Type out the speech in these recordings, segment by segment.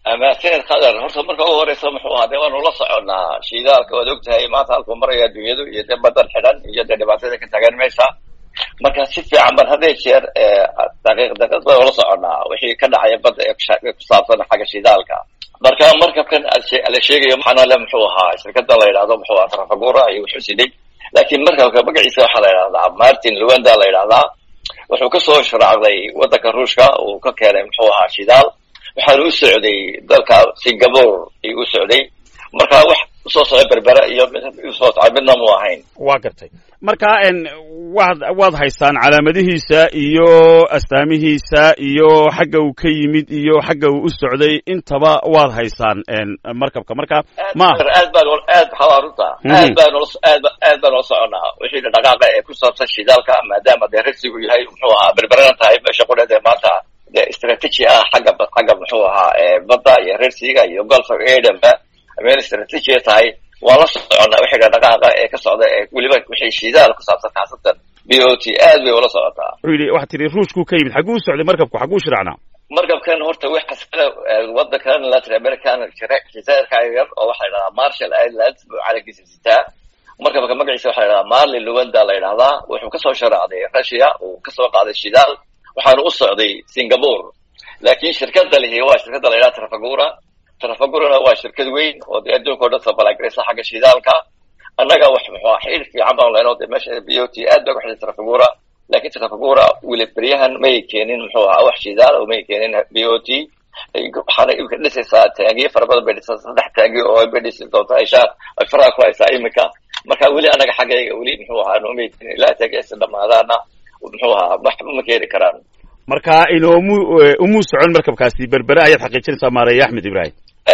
mahadsaned khadar horta marka ugu horeysa muxuu ahaa dee waanu la soconnaa shidaalka waad og tahay maanta halkuu maraya adduunyadu iyo dee badan xidhan iyo dee dhibaatada ka taagan meesha marka si fiican ban hadday jeer daqiiq daqiiq baan ula soconnaa wixii ka dhacaya badda ee ku saabsan xagga shidaalka marka markabkan la sheegayo maxaana le muxuu ahaa shirkada la yidhahdo muxuu ahaa trafagura iyo wuxuu siday laakiin markabka magaciisa waxaa la yidhahdaa martin luanda la yidhahdaa wuxuu kasoo sharaacday waddanka ruushka uu ka keenay muxuu ahaa shidaal waxaana u socday dalka singapore ayuu u socday marka wax usoo socda berbera iyo usoo socda midna mu ahayn waa gartay marka waad waad haystaan calaamadihiisa iyo astaamihiisa iyo xagga uu ka yimid iyo xagga uu u socday intaba waad haystaan markabka marka ma aad baan aad waxaa runta aad baan aad aad baan ula soconaa wixii dhaqaaqa ee ku saabsan shidaalka maadaama dee rasigu yahay muxuu ahaa berberana tahay meesha qudheed ee maanta de strategy ah xagga xagga muxuu ahaa badda iyo rersiga iyo golf edenba meel strategy tahay waan la soconnaa wixii dhaqaaqa ee ka socda ee weliba wixii shidaal ku saabsan khaasatan b o t aad bay ula socotaa wuxuu yidhi waxaa tidhi ruushkuu ka yimid xagguu u socday markabku xagguu shiracnaa markabkan horta waxaa sida waddankan latin american jazairka yar oo waxaa la yidhahdaa marshall islands buu calankiisa sitaa markabka magaciisa waxaa la yidhahdaa marlin luwanda la yidhahdaa wuxuu kasoo sharaacday russia uu kasoo qaaday shidaal waxaana u socday singapore laakiin shirkada lihi waa shirkada la yidhaha trafagura trafagurana waa shirkad weyn oo dee adduunka o dhan sabalagraysa xagga shidaalka annaga wax muxuu ah xidhiir fiican baan lehno dee meesha b o t aad baa ku xidhay trafagura laakiin trafagura weli beryahan may keenin muxuu ahaa wax shidaal oo may keenin b o t waxaana imika dhisaysaa taangiyo fara badan bay dhisaa saddex taangiyo oo bay dhisi doontaa ishaa ay faraha ku haysaa iminka marka weli annaga xaggayga weli muxuu ahaa noomay keenin ilaa taangiyaasi dhamaadaana muxuu ahaa waxba ma keeni karaan marka inoomu umuu socon markabkaasi berbere ayaad xaqiijinaysaa maareeye axmed ibrahim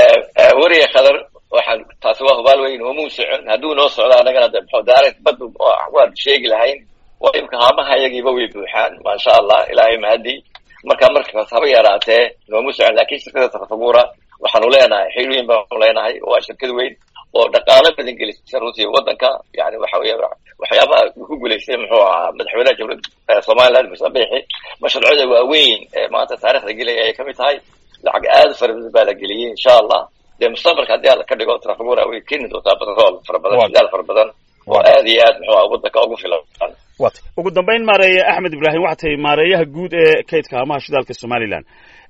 weriya khadar waxaan taasi waa hubaal weyn umuu socon hadduu noo socdo annagana de muxuu daarat badu waan sheegi lahayn waa imka haamaha iyagiiba way buuxaan maasha allah ilaahay mahadi marka markaas haba yaraatee noomu socon laakiin shirkada trafagura waxaanu leenahay xiriin baanu leenahay waa shirkad weyn oo dhaqaalo badan gelisa runtii waddanka yani waxa weya waxyaabaha ku guulaystay muxuu ahaa madaxweynaha jamhuuriyadda somaliland musabixi mashruucyada waaweyn ee maanta taarikhda gelaya ayay kamid tahay lacag aad fara badan baa la geliyey insha allah dee mustaqbalka haddii alla ka dhigo trafagura way keeni doontaa batrool fara badan shidaal fara badan oo aad iyo aad muxuu aha waddanka ugu filan wat ugu dambayn maareeye axmed ibrahim waxaa tahay maareeyaha guud ee kaydka hamaha shidaalka somaliland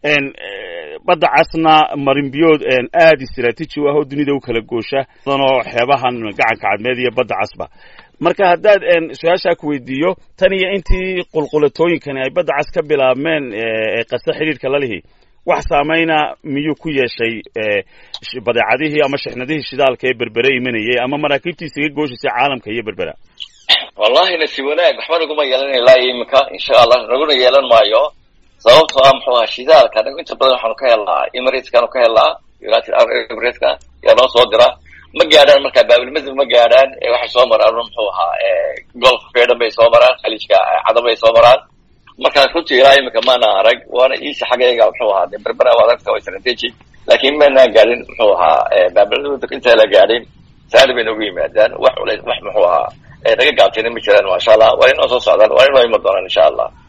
badda casna marinbiyood aad istraatiiji u ah oo dunida u kala goosha badanoo xeebahan gacanka cadmeed iyo badda casba marka haddaad su-aashaa ku weydiiyo tan iyo intii qulqulatooyinkani ay badda cas ka bilaabmeen ee qase xidhiidhka lalihi wax saamayna miyuu ku yeeshay badeecadihii ama shixnadihii shidaalka ee berbere imanayay ama maraakiibtii isaga gooshaysay caalamka iyo berbera wallahi nasi wanaag waxba naguma yeelan ilaa iminka insha allah naguna yeelan maayo sababtoo ah muxuu ahaa shidaalka anagu inta badan waxaanu ka helnaa emirateskaanu ka helnaa united arab emirateska yaa noo soo dira ma gaadhaan markaa baabilmadib ma gaadhaan waxay soo maraan muxuu ahaa golf fedhan bay soo maraan khaliijka cadan bay soo maraan markaa runtii ilaa iminka maana arag waana iisa xaggayga muxuu ahaa de berbera adagta waa strategy laakiin maanaan gaadhin muxuu ahaa baabilmadib intaa la gaadhin saali bay noogu yimaadaan wax culays wax muxuu ahaa naga gaabtayna ma jiraan maasha allah waa inoo soo socdaan waa inoo iman doonaan insha allah